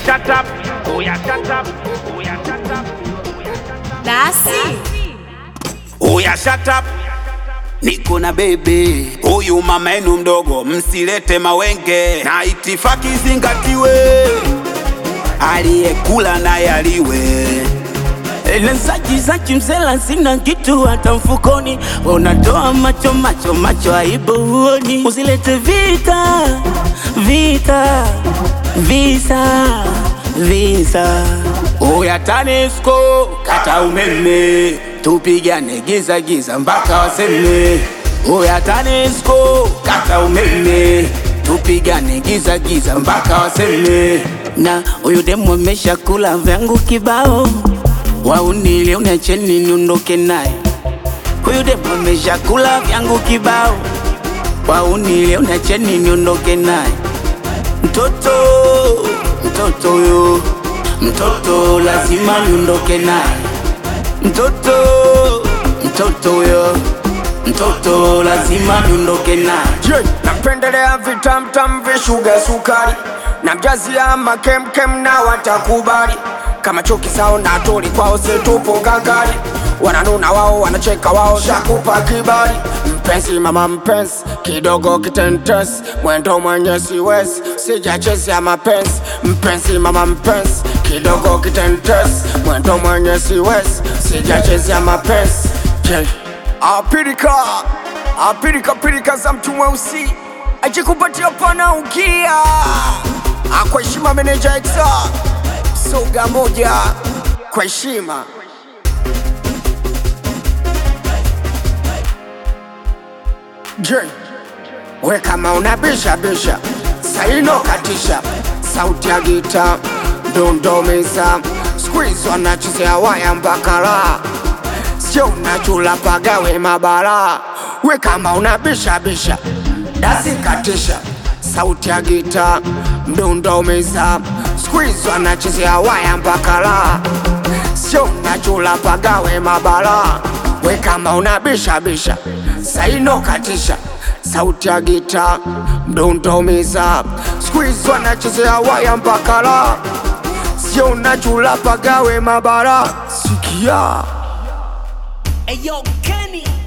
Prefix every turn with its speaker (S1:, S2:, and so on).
S1: shut up. Oh yeah, shut up. Oh yeah, shut up. Oh yeah, shut up.
S2: Dasi
S3: Oya shut up. Niko na bebe huyu mama yenu mdogo, msilete mawenge na itifaki zingatiwe, aliyekula naye aliwe.
S4: Lenzaji zaji mzela sina kitu hata mfukoni, unatoa macho macho macho, aibu huoni. Usilete vita vita visa visa. Oya TANESCO kata umeme, tupigane giza giza mpaka waseme. Oya TANESCO kata umeme, tupigane giza giza mpaka waseme. Na huyu demu amesha kula vyangu kibao waunile unacheni niondoke naye. Huyu demu ameshakula vyangu kibao, waunile unacheni niondoke naye. Mtoto mtoto huyo mtoto lazima niondoke naye. Mtoto mtoto huyo mtoto lazima niondoke naye.
S5: Je, napendelea vitamtam vishuga sukari na mjazi ya makemkem na watakubali kama chuki sao na tuli kwao situpo gagari wananuna wao wanacheka wao shakupa kibali mpenzi mama mpenzi kidogo kitentes mwendo mwenye siwezi sijachezea mapenzi mpenzi mama mpenzi kidogo kitentes mwendo mwenye siwezi sijachezea mapenzi Je, apirika apirika pirika za mtu mweusi ajikupatia pana ukia kwa heshima meneja exa soga moja kwa heshima je we kama unabisha bisha saino katisha sauti ya gita ndondomeza squeeze wanachezea waya mpaka raha sio unachula pagawe mabara we kama unabisha bisha dasi katisha sauti ya gita mdundo umeza squeeze wanachezea waya mpaka raha sio unachula pagawe mabara we kama unabisha bisha saino katisha sauti ya gita mdundo umeza squeeze wanachezea waya mpaka raha sio unachula pagawe mabara sikia
S4: Hey yo, Kenny.